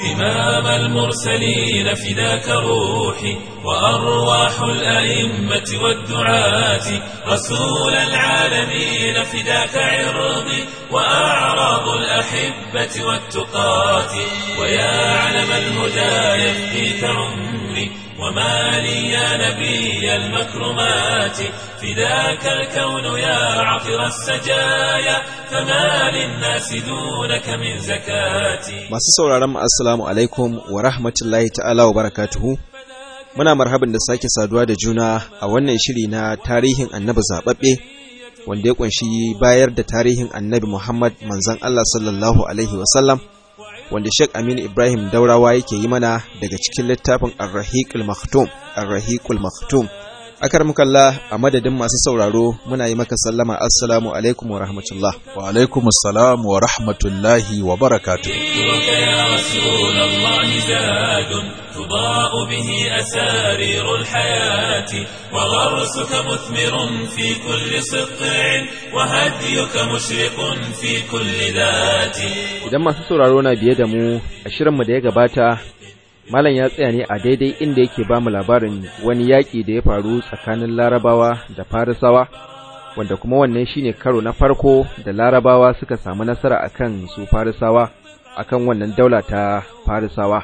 إمام المرسلين فداك روحي وأرواح الأئمة والدعاة رسول العالمين فداك عرضي وأعراض الأحبة والتقاة ويا علم الهدى يفديك عمري وما لي يا نبي المكرمات فداك الكون يا عطر السجايا فما للناس دونك من زكاتي Masu sauraron mu assalamu alaikum wa rahmatullahi ta'ala wa barakatuhu. Muna marhaban da sake saduwa da juna a wannan shiri na tarihin annabi zaɓaɓɓe wanda ya ƙunshi bayar da tarihin annabi Muhammad manzon Allah sallallahu alaihi wasallam wanda Sheikh Aminu Ibrahim Daurawa yake yi mana daga cikin littafin Ar-Rahiqul Maktum Ar-Rahiqul Maktum akar mukalla a madadin masu sauraro muna yi maka sallama assalamu alaikum wa rahmatullah wa alaikum assalam wa rahmatullahi wa barakatuh ذكرك يا رسول الله زاد تضاء به أسارير الحياة وغرسك مثمر في كل سطع وهديك مشرق في كل ذات idan masu sauraro na biye da mu a shirinmu da ya gabata malam ya tsaya ne a daidai inda yake ba mu labarin wani yaƙi da ya faru tsakanin larabawa da farisawa wanda kuma wannan shine karo na farko da larabawa suka samu nasara akan su farisawa akan wannan daula ta farisawa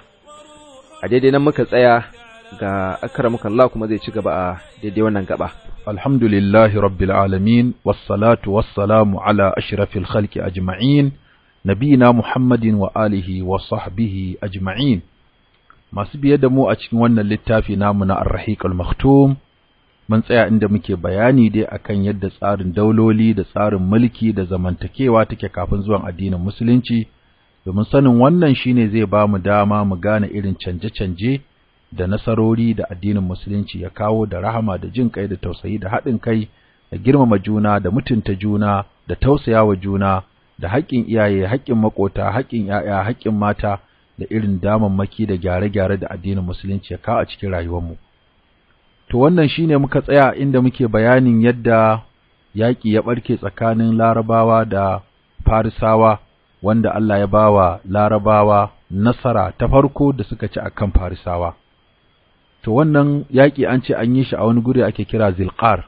a daidai nan muka tsaya ga akramukallah kuma zai ci gaba a daidai wannan gaba alhamdulillahi rabbil alamin wassalatu wassalamu ala ashrafil khalqi ajma'in nabiyina muhammadin wa alihi wa sahbihi ajma'in masu biye da mu a cikin wannan littafi namu na ar-rahiqul maktum mun tsaya inda muke bayani dai akan yadda tsarin dauloli da tsarin mulki da zamantakewa take kafin zuwan addinin musulunci domin sanin wannan shine zai ba mu dama mu gane irin canje-canje da nasarori da addinin musulunci ya kawo da rahama da jin kai da tausayi da haɗin kai da girmama juna da mutunta juna da tausayawa juna da haƙƙin iyaye haƙƙin maƙota haƙƙin ‘ya'ya haƙƙin mata da irin damammaki da gyare-gyare da addinin musulunci ya kawo a cikin rayuwarmu to wannan shine muka tsaya inda muke bayanin yadda yaƙi ya ɓarke tsakanin larabawa da farisawa wanda Allah ya bawa larabawa nasara ta farko da suka ci akan farisawa to wannan yaƙi an ce an yi shi a wani guri ake kira zilqar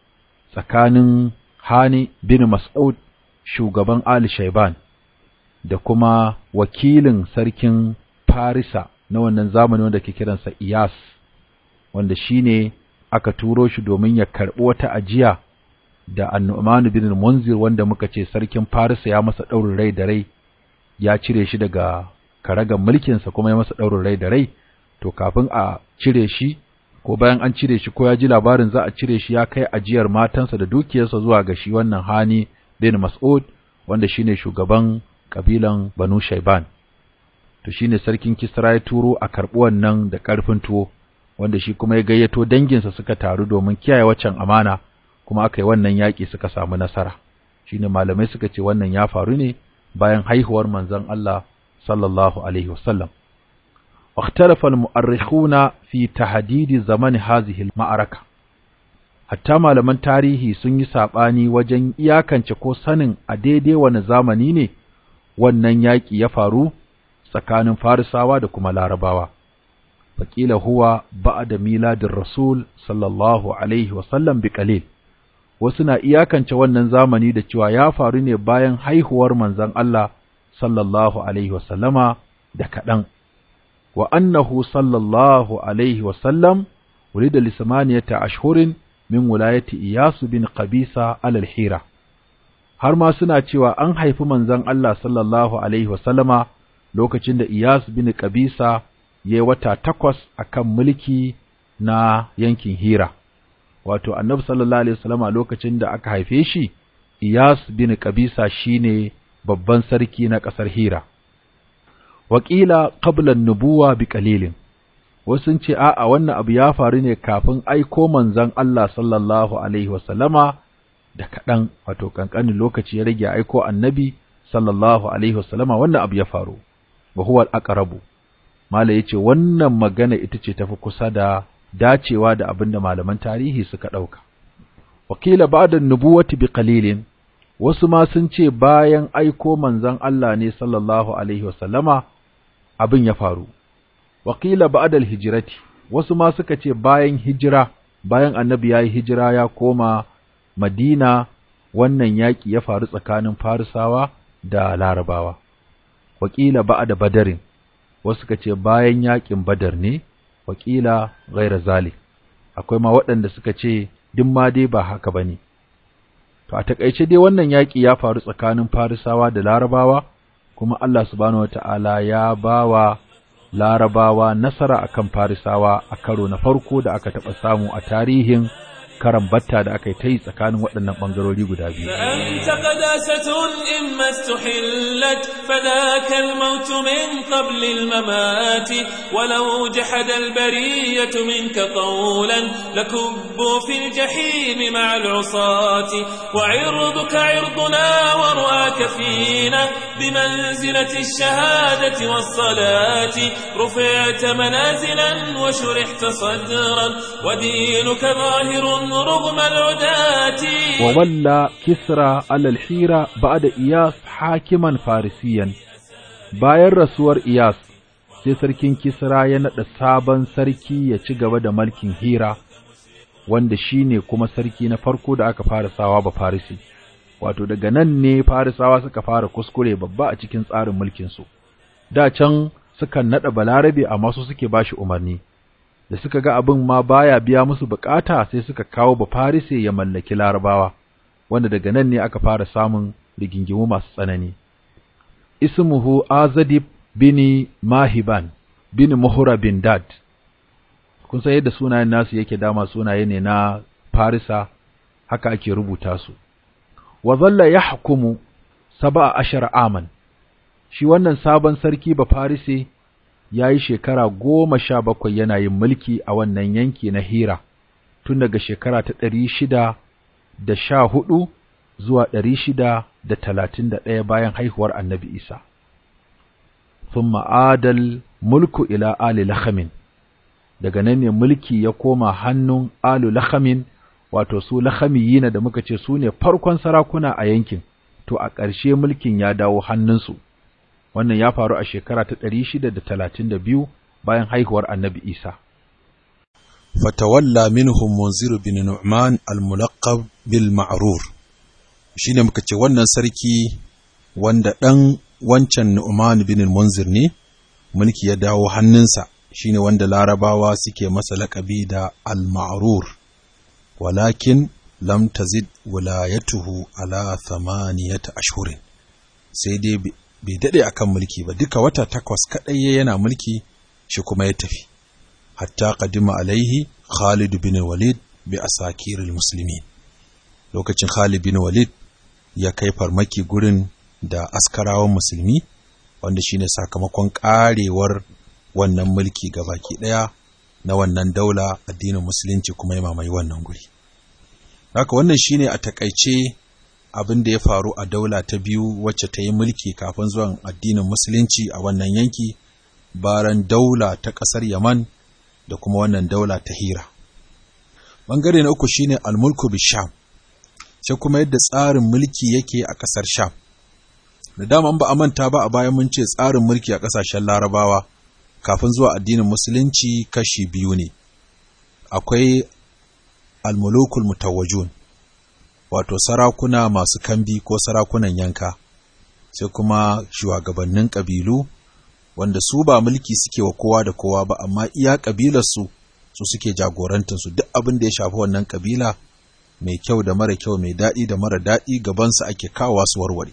tsakanin hani bin mas'ud shugaban ali shaiban da kuma wakilin sarkin farisa na wannan zamani wanda ke kiransa iyas wanda shine aka turo shi domin ya karɓi wata ajiya da annu'manu bin munzir wanda muka ce sarkin farisa ya masa ɗaurin rai da rai ya cire shi daga karagan mulkinsa kuma ya masa ɗaurin rai da rai to kafin a cire shi ko bayan an cire shi ko ya ji labarin za a cire shi ya kai ajiyar matansa da dukiyarsa zuwa ga shi wannan hani bin mas'ud wanda shine shugaban kabilan banu shaiban to shine sarkin kisra ya turo a karɓi wannan da ƙarfin tuwo wanda shi kuma ya gayyato danginsa suka taru domin kiyaye waccan amana kuma aka yi wannan yaƙi suka samu nasara shine malamai suka ce wannan ya faru ne bayan haihuwar manzon Allah sallallahu alaihi wasallam واختلف المؤرخون في تحديد زمن هذه المعركة hatta malaman tarihi sun yi saɓani wajen iyakance ko sanin a daidai wani zamani ne wannan yaƙi ya faru tsakanin farisawa da kuma larabawa faƙila huwa ba'da miladin rasul sallallahu alaihi wasallam bi qalil wasu na iyakance wannan zamani da cewa ya faru ne bayan haihuwar manzon Allah sallallahu alaihi wasallama da kaɗan wa annahu sallallahu alaihi wasallam ولد لثمانية أشهر min wulayati Iyasu bin Qabisa alal Hira har ma suna cewa an haifi manzon Allah sallallahu alaihi wasallama lokacin da Iyas bin Qabisa yayi wata takwas akan mulki na yankin Hira wato Annabi sallallahu alaihi wasallama lokacin da aka haife shi Iyas bin Qabisa shine babban sarki na ƙasar Hira Wakila qabla an-nubuwa bi qalilin wasu sun ce a'a wannan abu ya faru ne kafin aiko manzon Allah sallallahu alaihi wasallama da kaɗan wato ƙanƙanin lokaci ya rage aiko annabi sallallahu alaihi wasallama wannan abu ya faru wa huwa al-aqrabu mala yace wannan magana ita ce tafi kusa da dacewa da abin da malaman tarihi suka ɗauka wakila ba'da nubuwati bi qalilin wasu ma sun ce bayan aiko manzon Allah ne sallallahu alaihi wasallama abin ya faru Wakila ba'dal hijirati wasu ma suka ce bayan hijira bayan annabi ya yi hijira ya koma madina wannan yaƙi ya faru tsakanin farisawa da larabawa wakila ba'da badarin wasu suka ce bayan yaƙin badar ne wakila ghaira zalik akwai ma waɗanda suka ce duk ma dai ba haka bane to a takaice dai wannan yaƙi ya faru tsakanin farisawa da larabawa kuma Allah subhanahu wata'ala ya bawa larabawa nasara akan farisawa a karo na farko da aka taɓa samu a tarihin karan batta da aka yi ta yi tsakanin waɗannan ɓangarori guda biyu. فأنت قداسة إما استحلت فذاك الموت من قبل الممات ولو جحد البرية منك قولا لكبوا في الجحيم مع العصاة وعرضك عرضنا ورؤاك فينا بمنزلة الشهادة والصلاة رفعت منازلا وشرحت صدرا ودينك ظاهر رغم العداة وولى كسرى على الحيرة بعد إياس حاكما فارسيا bayan rasuwar Iyas sai sarkin Kisra ya naɗa sabon sarki ya ci gaba da mulkin Hira wanda shine kuma sarki na farko da aka fara sawa ba Farisi wato daga nan ne Farisawa suka fara kuskure babba a cikin tsarin mulkin su da can sukan naɗa Balarabe amma su suke bashi umarni da suka ga abin ma baya biya musu bukata sai suka kawo Bafarise ya mallaki Larabawa wanda daga nan ne aka fara samun rigingimu masu tsanani ismuhu Azadib bin Mahiban bin Muhra bin Dad kun san yadda sunayen nasu yake dama sunaye ne na Farisa haka ake rubuta su wa zalla yahkumu sab'a ashara aman shi wannan sabon sarki Bafarise ya yi shekara goma sha bakwai yana yin mulki a wannan yanki na Hira, tun daga shekara ta ɗari shida da sha hudu zuwa ɗari shida da talatin da ɗaya bayan haihuwar annabi Isa. Sun ma'adal mulku ila Ali Lahamin, daga nan ne mulki ya koma hannun Alu Lahamin, wato su Lahamiyina da muka ce su ne farkon sarakuna a yankin, to a ƙarshe mulkin ya dawo hannunsu. wannan ya faru a shekara ta ɗari shida da talatin da biyu bayan haihuwar annabi Isa. Fatawalla minhum munzir bin Nu'man al-mulaqab bil ma'rur shine muka ce wannan sarki wanda ɗan wancan Nu'man bin Munzir ne mulki ya dawo hannunsa shine wanda larabawa suke masa laƙabi da al-ma'rur walakin lam tazid wilayatuhu ala thamaniyata ashhurin sai dai bai daɗe a kan mulki ba duka wata takwas kaɗai yana mulki shi kuma ya tafi hatta qadima alaihi Khalid bin Walid bi asakiril muslimin lokacin Khalid bin Walid ya kai farmaki gurin da askarawan musulmi wanda shine sakamakon karewar wannan mulki baki ɗaya na wannan daula addinin musulunci kuma ya mamaye wannan guri haka wannan shine a takaice abin da ya faru a daula ta biyu wacce ta yi mulki kafin zuwan addinin musulunci a wannan yanki baran daula ta ƙasar yaman da kuma wannan daula ta hira ɓangare na uku shine almulku bisham sai kuma yadda tsarin mulki yake a ƙasar sham da dama ba a manta ba a bayan mun ce tsarin mulki a ƙasashen larabawa kafin zuwa addinin musulunci kashi biyu ne akwai almulukul mutawajun wato sarakuna masu kambi ko sarakunan yanka sai kuma shugabannin ƙabilu wanda su ba mulki suke wa kowa da kowa ba amma iya ƙabilarsu su suke jagorantarsu duk abin da ya shafi wannan ƙabila mai kyau da mara kyau mai daɗi da mara daɗi gabansu ake kawowa su warware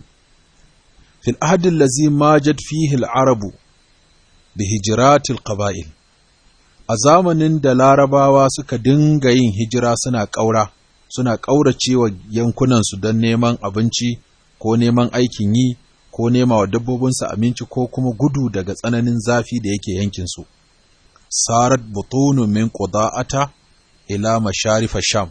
fil ahadin lazi majad fihi arabu bi hijiratil qaba'il a zamanin da larabawa suka dinga yin hijira suna ƙaura suna ƙauracewa yankunansu don neman abinci ko neman aikin yi ko nema wa dabbobinsu abinci ko kuma gudu daga tsananin zafi da yake yankinsu. Sarat butunun min quda'ata ila masharifa Sham.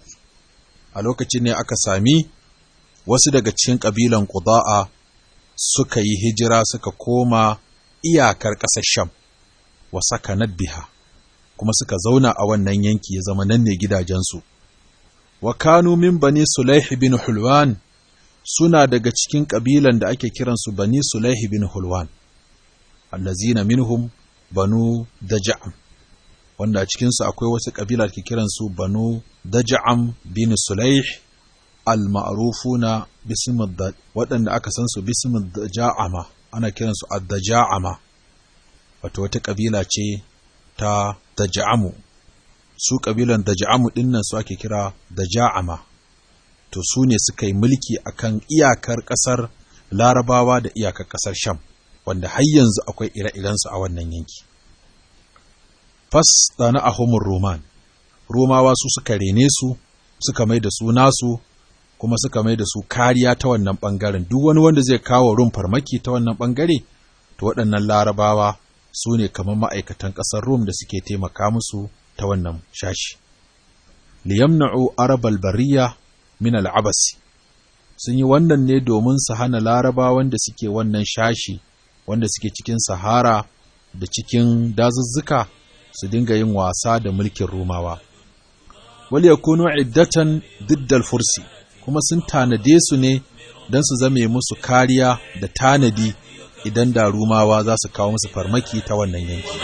A lokacin ne aka sami wasu daga cikin ƙabilan Quda'a suka yi hijira suka koma iyakar ƙasar Sham wa sakanat biha kuma suka zauna a wannan yanki ya zama nan ne gidajensu. wa kanu min bani Sulaihi bin Hulwan suna daga cikin ƙabilan da ake kiransu bani Sulaihi bin Hulwan. allazina minhum banu daja'am wanda a cikinsu akwai wasu ƙabila da ke kiransu banu daja'am bin sulaih al-ma'rufuna bismid waɗanda aka san su bismid daja'ama ana kiransu ad-daja'ama wato wata ƙabila ce ta daja'amu su ƙabilan daja'amu ɗinnan su ake kira daja'ama to su ne suka yi mulki akan iyakar ƙasar larabawa da iyakar ƙasar sham wanda har yanzu akwai ire-irensu a wannan yanki fas na ahumur roman romawa su suka rene su suka mai da su nasu kuma suka mai da su kariya ta wannan ɓangaren duk wani wanda zai kawo rum farmaki ta wannan ɓangare to waɗannan larabawa su ne kamar ma'aikatan ƙasar rum da suke taimaka musu ta wannan shashi liyamna'u arabal bariya min al'abasi sun yi wannan ne domin su hana larabawan da suke wannan shashi wanda suke cikin sahara da cikin dazuzzuka su dinga yin wasa da mulkin rumawa wal yakunu iddatan diddal fursi kuma sun tanade su ne don su zame musu kariya da tanadi idan da rumawa za su kawo musu farmaki ta wannan yanki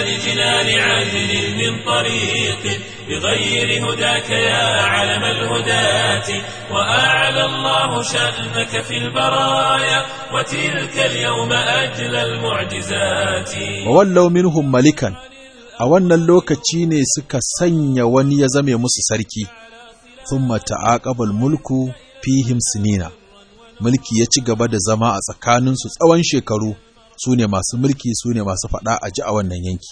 بغير هداك يا علم الهداة وأعلى الله شأنك في البرايا وتلك اليوم أجل المعجزات وولوا منهم ملكا a wannan lokaci ne suka sanya wani ya zame musu sarki thumma ta'aqabal mulku fihim sinina mulki ya ci gaba da zama a tsakaninsu tsawon shekaru su ne masu mulki su ne masu faɗa a ji a wannan yanki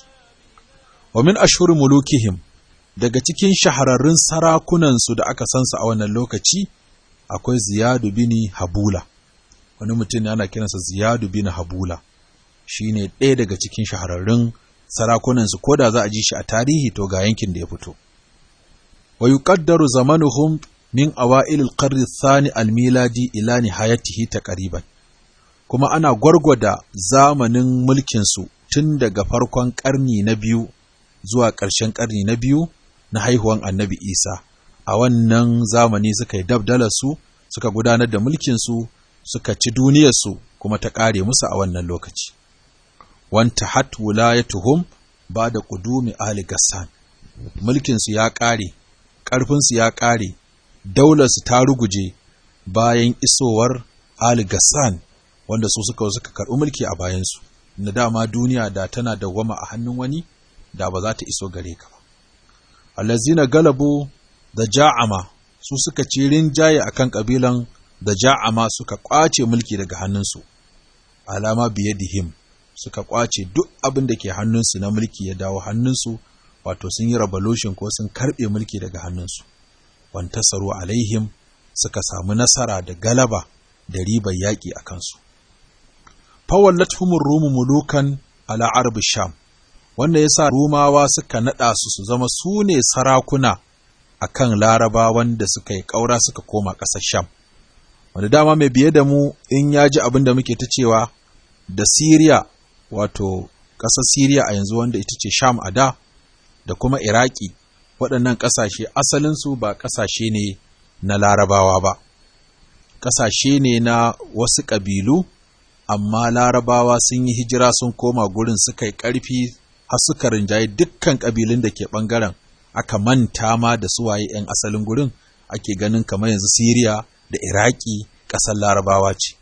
wa min ashhur mulukihim daga cikin shahararrun sarakunansu da aka sansu a wannan lokaci akwai ziyadu bini habula wani mutum ana kiransa ziyadu bini habula shine ɗaya daga cikin shahararrun sarakunansu ko da za a ji shi a tarihi to ga yankin da ya fito wa yuqaddaru zamanuhum min awa'il al-qarn ath-thani al-miladi ila nihayatihi taqriban kuma ana gwargwada zamanin mulkin su tun daga farkon ƙarni na biyu zuwa ƙarshen ƙarni na biyu na haihuwan annabi Isa a wannan zamani suka yi dabdalarsu suka gudanar da mulkinsu suka ci duniyarsu kuma ta ƙare musu a wannan lokaci wanta hat wulayatuhum ba da ƙudumi Ali Gassan mulkinsu ya ƙare ƙarfinsu ya ƙare daularsu ta ruguje bayan isowar Ali Gassan wanda su suka suka karɓi mulki a bayansu na dama duniya da tana dawwama a hannun wani da ba za ta iso gare ka ba allazina galabu da ja'ama su suka ci rinjaye akan kabilan da ja'ama suka kwace mulki daga hannunsu alama biyadihim suka kwace duk abin da ke hannunsu na mulki ya dawo hannunsu wato sun yi revolution ko sun karbe mulki daga hannunsu wantasaru alaihim suka samu nasara da galaba da ribar yaƙi a kansu fawallathumur rumu mulukan ala arab sham wanda ya sa Rumawa suka naɗa su su zama su ne sarakuna a kan larabawan da suka yi ƙaura suka koma ƙasar Sham. Wanda dama mai biye da mu in ya ji abin da muke ta cewa da Siriya wato ƙasar Siriya a yanzu wanda ita ce Sham a da da kuma Iraki waɗannan ƙasashe asalinsu ba ƙasashe ne na larabawa ba. Ƙasashe ne na wasu ƙabilu amma larabawa sun yi hijira sun koma gurin suka yi ƙarfi har suka rinjaye dukkan ƙabilun da ke ɓangaren aka manta ma da suwaye 'yan asalin gurin ake ganin kamar yanzu Siriya da Iraki ƙasar larabawa ce.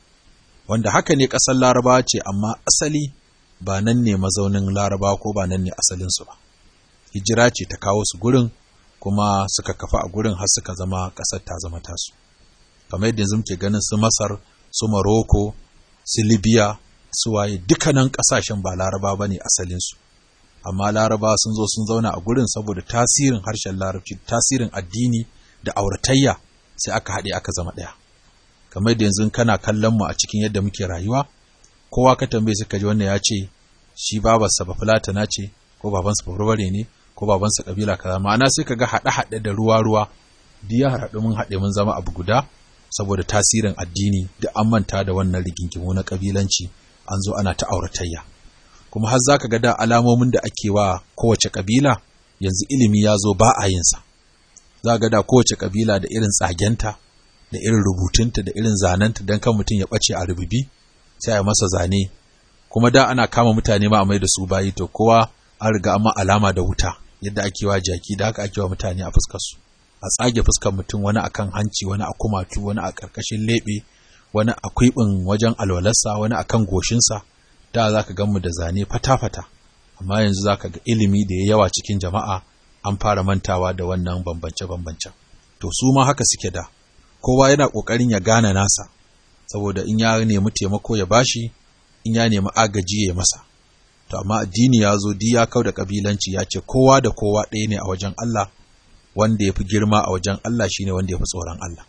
Wanda haka ne ƙasar larabawa ce amma asali ba nan ne mazaunin larabawa ko ba nan ne asalinsu ba. Hijira ce ta kawo su gurin kuma suka kafa a gurin har suka zama ƙasar ta zama tasu. Kamar yadda yanzu muke ganin su Masar, su Maroko, su Libya, suwaye dukkanin ƙasashen ba laraba ba ne asalinsu amma laraba sun zo sun zauna a gurin saboda tasirin harshen larabci tasirin addini da auratayya sai aka haɗe aka zama ɗaya kamar da yanzu kana kallon mu a cikin yadda muke rayuwa kowa ka tambaye suka ji wannan ya ce shi babarsa ba fulatana ce ko babansa ba barbare ne ko babansa kabila kaza ma'ana sai ka ga haɗe-haɗe da ruwa-ruwa biya haɗu mun haɗe mun zama abu guda saboda tasirin addini da an manta da wannan rigingimu na kabilanci an zo ana ta auratayya kuma har zaka ga da alamomin da ake wa kowace kabila yanzu ilimi ya zo ba a yinsa za ga da kowace kabila da irin tsagenta da irin rubutunta da irin zanenta don kan mutum ya ɓace a rububi sai a masa zane kuma da ana kama mutane ma a mai da su bayi to kowa an riga amma alama da wuta yadda ake wa jaki da haka ake wa mutane a fuskar su a tsage fuskar mutum wani akan hanci wani a kumatu wani a karkashin lebe wani a kwiɓin wajen alwalarsa wani akan goshinsa da za ka ganmu da zane fata-fata amma yanzu za ka ga ilimi da ya yawa cikin jama'a an fara mantawa da wannan bambance-bambancen to su ma haka suke da kowa yana ƙoƙarin ya gane nasa saboda in ya nemi taimako ya bashi in ya nemi agaji ya masa to amma addini ya zo di ya kau da kabilanci ya ce kowa da kowa ɗaya ne a wajen Allah wanda ya fi girma a wajen Allah shine wanda ya fi tsoron Allah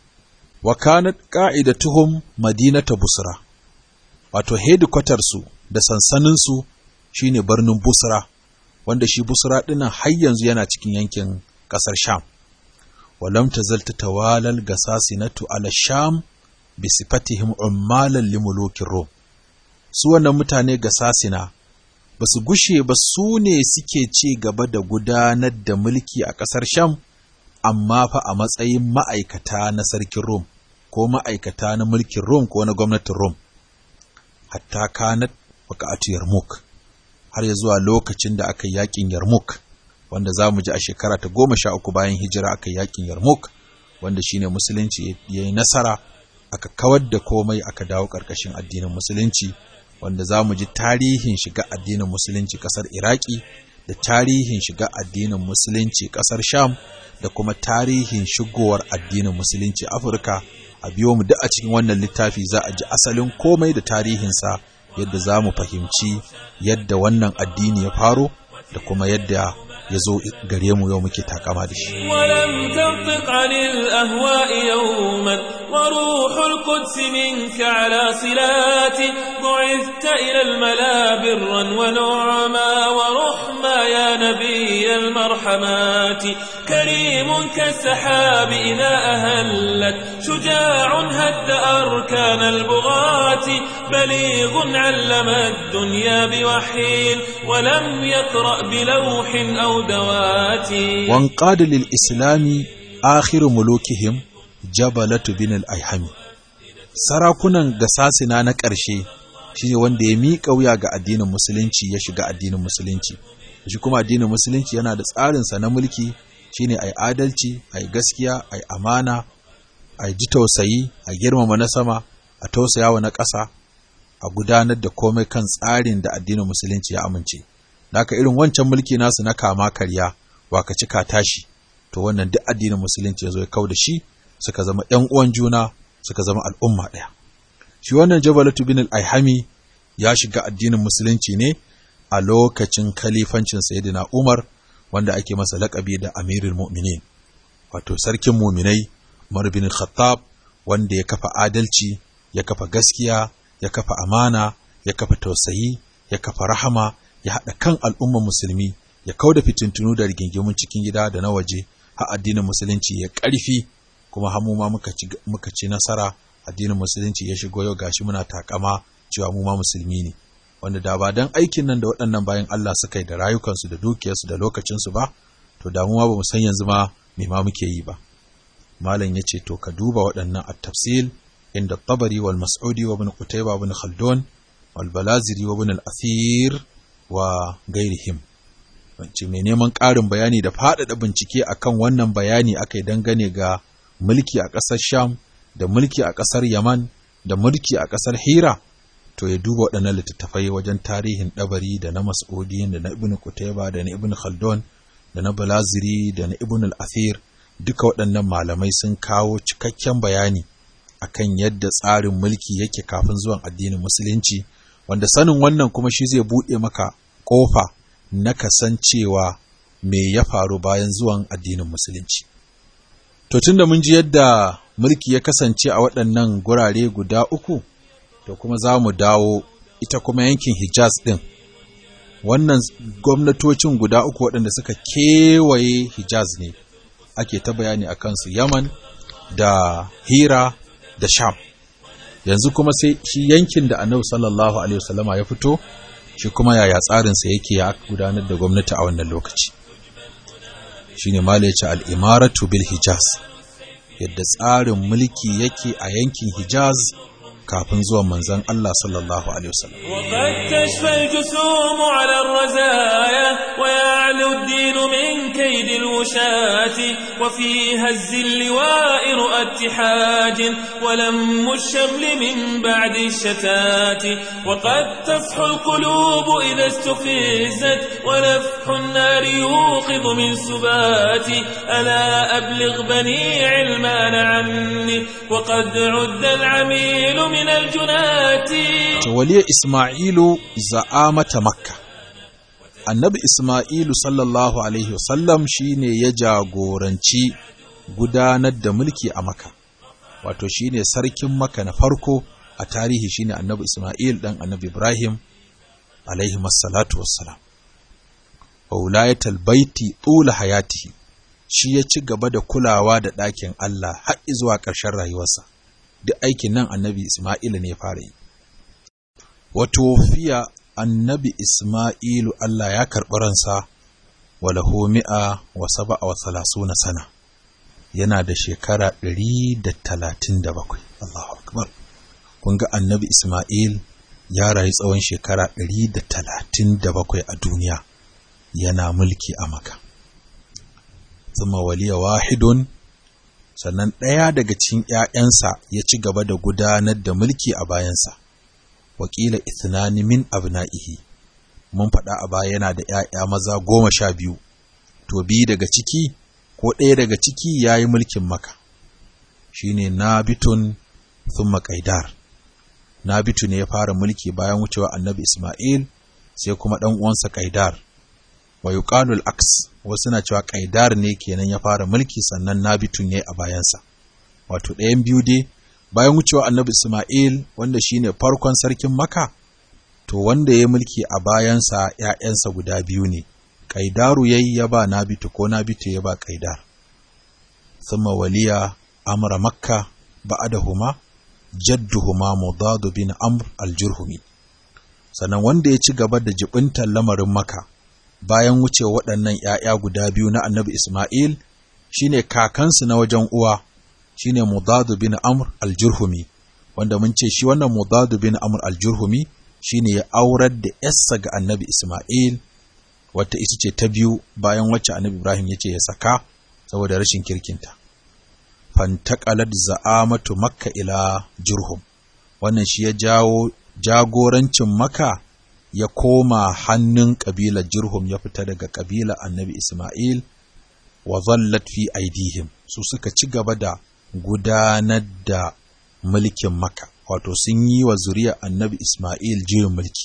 wa kanat qa'idatuhum madinata busra wato headquarter su da sansanin su shine birnin busra wanda shi busra dinnan har yanzu yana cikin yankin kasar sham walam tazal tatawalal gasasinatu ala sham bi sifatihim ummalan limulukin rum su wannan mutane gasasina ba su gushe ba su ne suke ci gaba da gudanar da mulki a ƙasar sham amma fa a matsayin ma'aikata na sarkin rum ko ma'aikata na mulkin rum ko na gwamnatin rum hatta kanat waka'atu yarmuk har ya zuwa lokacin da aka yi yakin yarmuk wanda za mu ji a shekara ta goma sha uku bayan hijira aka yi yakin yarmuk wanda shine musulunci ya yi nasara aka kawar da komai aka dawo ƙarƙashin addinin musulunci wanda za mu ji tarihin shiga addinin musulunci ƙasar iraki da tarihin shiga addinin musulunci ƙasar sham da kuma tarihin shigowar addinin musulunci afirka a biyo mu duk a cikin wannan littafi za a ji asalin komai da tarihinsa yadda za mu fahimci yadda wannan addini ya faro da kuma yadda ya zo gare mu yau muke takama da shi. ولم تنطق عن الأهواء يوما وروح القدس منك على صلات بعثت إلى الملا برا ونعما ورحما يا نبي المرحمات كريم كالسحاب إذا أهلت شجاع هد أركان البغاة بليغ علم الدنيا بوحي ولم يقرأ بلوح أو دوات وانقاد للإسلام آخر ملوكهم جبلة بن الأيحمي sarakunan gasasina na ƙarshe shine wanda ya miƙa wuya ga addinin musulunci ya shiga addinin musulunci shi kuma addinin musulunci yana da tsarinsa na mulki shine ai adalci ai gaskiya ai amana ai ji tausayi a girmama na sama a tausayawa na ƙasa a gudanar da komai kan tsarin da addinin musulunci ya amince Naka irin wancan mulki nasu na kama karya waka cika tashi to wannan duk addinin musulunci ya zo ya kau da shi suka zama ƴan uwan juna suka zama al'umma ɗaya shi wannan jabalatu bin al-aihami ya shiga addinin musulunci ne a lokacin kalifancin sayyidina umar wanda ake masa laƙabi da amirul mu'minin wato sarkin muminai umar bin khattab wanda ya kafa adalci ya kafa gaskiya ya kafa amana ya kafa tausayi ya kafa rahama ya haɗa kan al'ummar musulmi ya kau da fitintunu da rigingimun cikin gida da na waje har addinin musulunci ya ƙarfi kuma hamu ma muka ci nasara addinin musulunci ya shigo yau gashi muna takama cewa mu ma musulmi ne wanda da ba dan aikin nan da waɗannan bayan Allah suka yi da rayukansu da dukiyarsu da lokacinsu ba to da mu ma ba mu san yanzu ma me ma muke yi ba malam yace to ka duba waɗannan at-tafsil inda tabari wal mas'udi wa ibn qutayba ibn khaldun wal balaziri wa ibn al-athir wa gairihim wance mai neman ƙarin bayani da faɗaɗa bincike akan wannan bayani aka yi dangane ga mulki a ƙasar sham da mulki a ƙasar yaman da mulki a ƙasar hira to ya duba waɗannan littattafai wajen tarihin ɗabari da na mas'udi da na ibn kutaiba da na ibn khaldun da na balaziri da na ibn al-athir duka waɗannan malamai sun kawo cikakken bayani akan yadda tsarin mulki yake kafin zuwan addinin musulunci wanda sanin wannan kuma shi zai buɗe maka ƙofa na kasancewa me ya faru bayan zuwan addinin musulunci. To tun da mun ji yadda mulki ya kasance a waɗannan gurare guda uku, to kuma za mu dawo ita kuma yankin Hijaz ɗin. Wannan gwamnatocin guda uku waɗanda suka kewaye Hijaz ne, ake ta bayani a kansu Yaman da Hira da Sham. yanzu kuma sai shi yankin da annabi sallallahu alaihi wasallama ya fito shi kuma yaya tsarinsa yake ya gudanar da gwamnati a wannan lokaci shine mala yace al-imaratu bil hijaz yadda tsarin mulki yake a yankin hijaz kafin zuwan manzon Allah sallallahu alaihi wasallam وقد تشفى الجسوم على الرزايا ويعلو الدين من كيد الوشاة وفي هز اللواء رؤى اتحاج ولم الشمل من بعد الشتات وقد تفح القلوب إذا استفزت ونفح النار يوقظ من سبات ألا أبلغ بني علمان عني وقد عد العميل من الجنات waliya Ismailu za'amata Makka. Annabi Ismailu sallallahu Alaihi wasallam shi ne ya jagoranci gudanar da mulki a Makka, wato shi ne sarkin Makka na farko a tarihi shi ne annabi Ismail ɗan annabi Ibrahim alaihi massalatu wassalam. Waulayatal baiti tsula hayatihi shi ya ci gaba da kulawa da ɗakin Allah har zuwa ƙarshen rayuwarsa, duk aikin nan annabi Ismailu ne fara yi. wato fiya annabi Ismailu Allah ya karɓi ransa walahu mi'a wa saba'a wa salasuna sana yana da shekara ɗari da talatin da bakwai Allahu akbar kun ga annabi Ismail ya rayu tsawon shekara ɗari da talatin da bakwai a duniya yana mulki a maka zama waliya wahidun sannan ɗaya daga cikin ‘ya'yansa ya ci gaba da gudanar da mulki a bayansa wakila ithnani min abna'ihi mun faɗa a baya yana da ‘ya'ya maza goma sha biyu to biyu daga ciki ko ɗaya daga ciki ya yi mulkin maka shi ne nabitun thumma qaidar nabitu ne ya fara mulki bayan wucewa annabi isma'il sai kuma ɗan uwansa qaidar wa yuqalu al-aks wasu na cewa qaidar ne kenan ya fara mulki sannan nabitu ne a bayansa wato ɗayan biyu dai bayan wucewa annabi Ismail wanda shine farkon sarkin Makka to wanda ya mulki a bayansa ‘ya'yansa guda biyu ne, Ƙaidaru yayi ya ba Nabitu ko Nabitu ya ba Ƙaidar. Thumma waliya amra Makka ba'adahuma jadduhuma Mudadu bin Amr al-Jurhumi. Sannan wanda ya ci gaba da jibintar lamarin Makka bayan wucewa waɗannan ‘ya'ya guda biyu na annabi Ismail shine kakansu na wajen uwa. shine Mudadu bin Amr al-Jurhumi wanda mun ce shi wannan Mudadu bin Amr al-Jurhumi shine ya aurar da yarsa ga Annabi Isma'il wata ita ce ta biyu bayan wacce Annabi Ibrahim ya ce ya saka saboda rashin kirkinta fantaqalat za'amatu Makka ila Jurhum wannan shi ya jawo jagorancin Makka ya koma hannun kabilar Jurhum ya fita daga kabilar Annabi Isma'il wa zallat fi aidihim su suka ci gaba da gudanar da mulkin Makka, wato sun yi wa zuriyar annabi Ismail juyin mulki.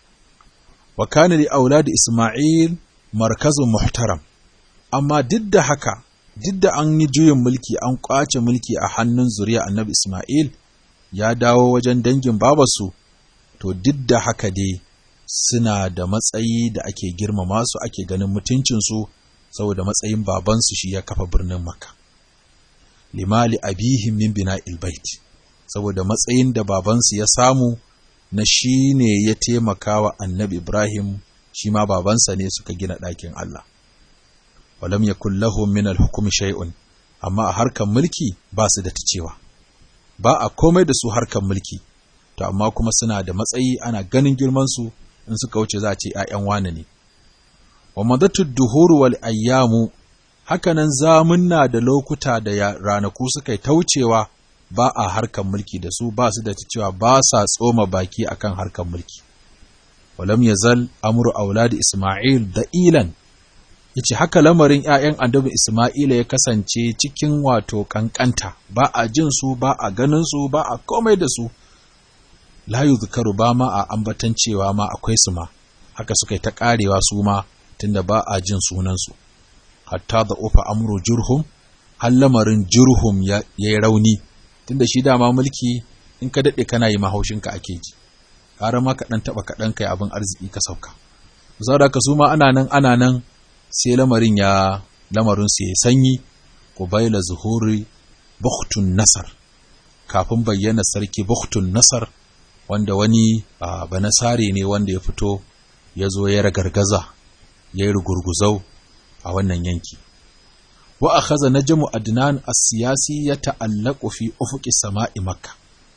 Wa kana li auladi Ismail markazun muhtaram, amma duk da haka, duk da an yi juyin mulki an ƙwace mulki a hannun zuriyar annabi Ismail ya dawo wajen dangin babarsu, to duk da haka dai suna da matsayi da ake girmama su ake ganin mutuncinsu saboda matsayin babansu shi ya kafa birnin Makka. limali abihim min bina ilbait saboda matsayin da babansu ya samu na shi ne ya taimaka wa annabi Ibrahim shi ma babansa ne suka gina ɗakin Allah. Walam ya lahum min al-hukumi shay'un amma a harkar mulki ba su da ta cewa. Ba a komai da su harkar mulki, to amma kuma suna da matsayi ana ganin girmansu in suka wuce za a ce ‘ya'yan wane ne. Wa madatu duhuru wal ayyamu hakanan zamunna da lokuta da ranaku suka yi taucewa ba a harkar mulki da su ba su da ta cewa ba sa tsoma baki akan harkar mulki walam yazal amru auladi isma'il da ilan yace haka lamarin ƴaƴan annabi isma'ila ya kasance cikin wato kankanta ba a jin su ba a ganin su ba a komai da su la yuzkaru ba ma a ambatan cewa ma akwai su ma haka suka yi ta karewa su ma tunda ba a jin sunan su hatta da ufa amru jurhum har lamarin jurhum ya yi rauni tunda shi dama mulki in ka daɗe kana yi mahaushinka ake ji ƙara ma kaɗan taɓa kaɗan kai abin arziki ka sauka saboda ka su ma ana nan ana nan sai lamarin ya lamarin su ya sanyi ko baila zuhuri buktun nasar kafin bayyana sarki buktun nasar wanda wani banasare ne wanda ya fito ya zo ya ragargaza ya yi rugurguzau a wannan yanki wa akhadha najmu adnan as-siyasi yata'allaqu fi ufuqi sama'i makka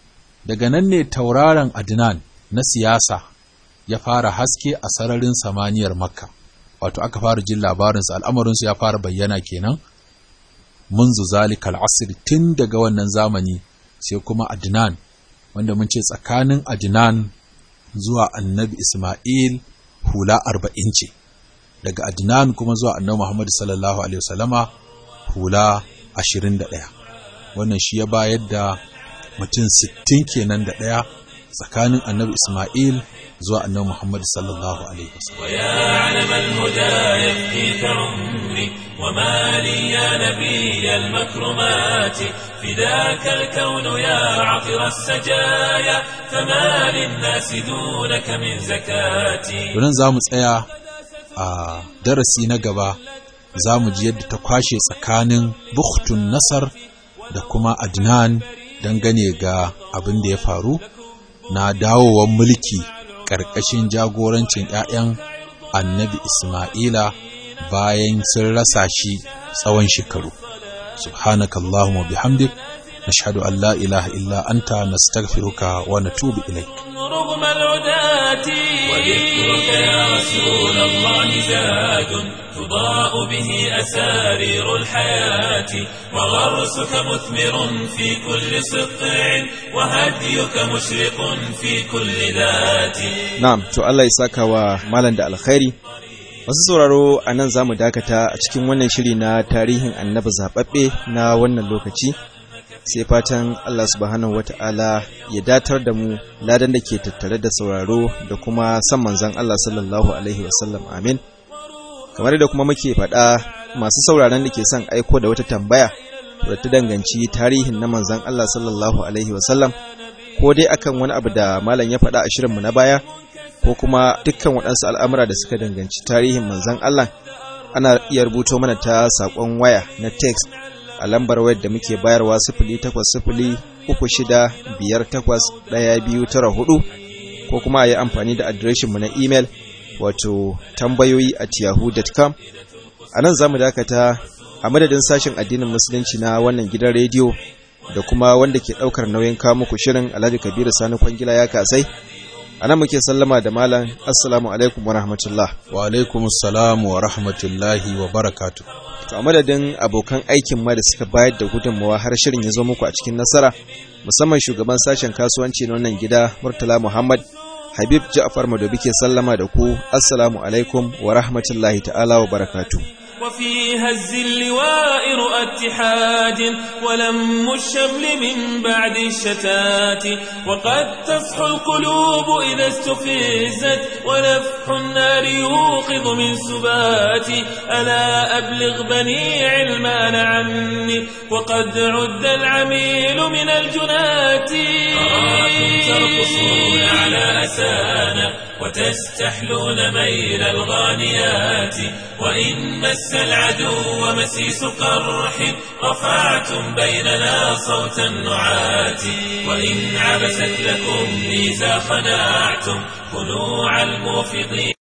daga nan ne tauraron adnan na siyasa ya fara haske a sararin samaniyar makka wato aka fara jin labarinsa al'amarinsu ya fara bayyana kenan munzu zalikal asir tun daga wannan zamani sai kuma adnan wanda mun ce tsakanin adnan zuwa annabi isma'il hula arba'in ce daga adnan kuma zuwa annabi muhammad sallallahu alaihi wasallama hula ashirin da ɗaya wannan shi ya bayar da mutum sittin kenan da ɗaya tsakanin annabi Ismail zuwa annabi Muhammad sallallahu alaihi wasallam ويا علم الهدى يفديك عمري وما لي يا نبي المكرمات فداك الكون يا عطر السجايا فما للناس دونك من زكاتي Donan za mu tsaya a darasi na gaba za mu ji yadda ta kwashe tsakanin Bukhtun Nasar da kuma Adnan dangane ga abin da ya faru na dawowar mulki ƙarƙashin jagorancin ‘ya'yan annabi Ismaila bayan sun rasa shi tsawon shekaru. Subhanaka Allahumma bihamdik nashhadu an la ilaha illa anta nastaghfiruka wa natubu ilaik. رغم العداة وذكرك يا رسول الله زاد تضاء به أسارير الحياة وغرسك مثمر في كل سطع وهديك مشرق في كل ذات Na'am, to Allah ya saka wa malam da alkhairi. Masu sauraro a nan za mu dakata a cikin wannan shiri na tarihin annabi zaɓaɓɓe na wannan lokaci. Sai fatan Allah subhanahu wata'ala ya datar da mu ladan da ke tattare da sauraro da kuma san manzan Allah sallallahu Alaihi wasallam amin. Kamar da kuma muke faɗa masu sauraron da ke son aiko da wata tambaya da ta danganci tarihin na manzan Allah sallallahu Alaihi wasallam ko dai akan wani abu da malam ya faɗa a shirinmu na baya ko kuma dukkan waɗansu al'amura da suka danganci tarihin manzan Allah ana iya rubuto mana ta saƙon waya na text a lambar wayar da muke bayarwa sifili takwas sifili uku shida biyar takwas ɗaya biyu tara hudu ko kuma a yi amfani da adireshinmu na imel wato tambayoyi at yahoo.com a nan za mu dakata a madadin sashen addinin musulunci na wannan gidan rediyo da kuma wanda ke ɗaukar nauyin kawo muku shirin alhaji kabiru sani kwangila ya kasai a nan muke sallama da malam assalamu alaikum wa rahmatullah Wa alaikum salam wa rahmatullahi wa barakatu. to a madadin abokan aikin ma da suka bayar da gudunmawa har shirin ya zo muku a cikin nasara musamman shugaban sashen kasuwanci na wannan gida murtala muhammad habib ja'far madobi ke sallama da ku assalamu alaikum wa rahmatullahi ta'ala wa barakatuh وفي هز اللواء رؤى اتحاد ولم الشمل من بعد الشتات وقد تصحو القلوب إذا استفزت ونفح النار يوقظ من سبات ألا أبلغ بني علمان عني وقد عد العميل من الجنات أراكم ترقصون على أسانا وتستحلون ميل الغانيات وإن مس العدو مسيس قرح رفعتم بيننا صوت النعات وإن عبست لكم ميزا خناعتم خنوع الموفضين